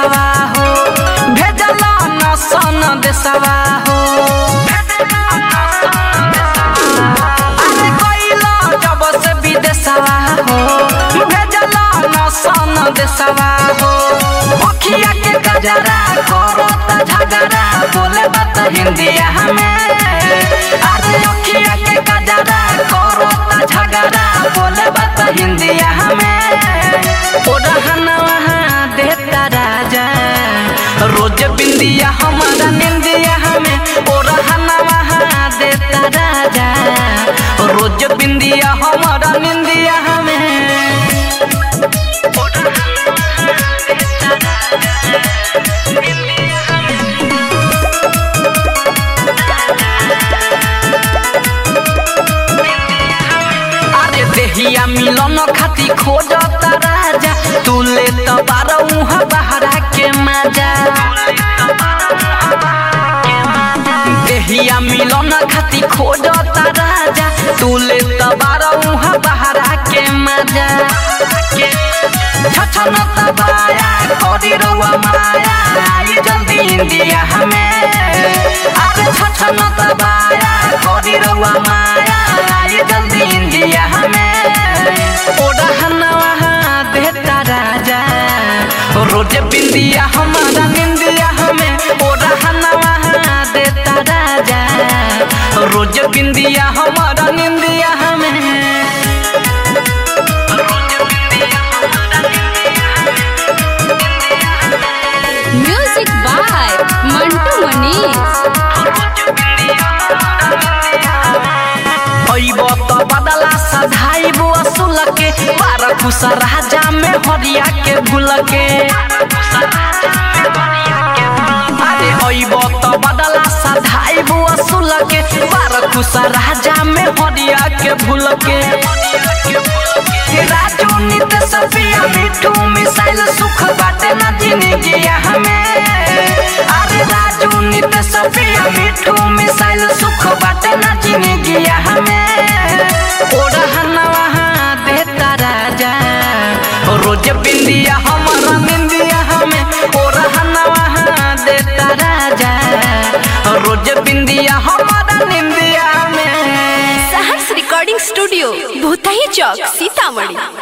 देसवा हो भेजल न सन देसवा हो अरे गइल जब से विदेशवा हो भेजल न सन देसवा हो अखिया के गजरा करत झगड़ा बोले बात हिंदिया हमें अरे अखिया के गजरा करत झगड़ा बोले बात हिंदिया हमें ओढ़ना वहाँ देता राजा रोज बिंदिया हमारा निंदिया हमें ओढ़ना वहाँ देता राजा रोज बिंदिया हमारा निंदिया हमें अरे देहिया मिलन खाती खोजता राजा तू ले तो बारह उहाँ बहरा के मजा देहिया मिलन खाती खोजता राजा तू ले तो बारह उहाँ बहरा के मजा छछन तबाया करी रउआ माया आई जल्दी इंडिया हमें अरे छछन तबाया करी रउआ माया आई जल्दी इंडिया हमें ओढ़ना वहाँ देता राजा रोज बिंदिया हमारा निंदिया हमें ओढ़ना वहाँ देता राजा रोज बिंदिया हमारा निंदिया हमें म्यूजिक बाय मंटू मनीष अइब त बदला सधाइब असुल के बार खुश राजा में हरिया के भूल के अरे अइब त बदला सधाइब असुल के बार खुश राजा में हरिया के भूल के राजू नित सफिया मिठू मिसाइल सुख बाटे ना जिंदगी हमें अरे राजू नित सफिया मिठू मिसाइल सुख बाटे ना जिंदगी हमें ओढ़ना वहाँ देता राजा रोज बिंदिया हमारा निंदिया हमें ओढ़ना वहाँ देता राजा रोज बिंदिया हमारा निंदिया हमें सहर्ष रिकॉर्डिंग स्टूडियो भूतही चौक सीतामढ़ी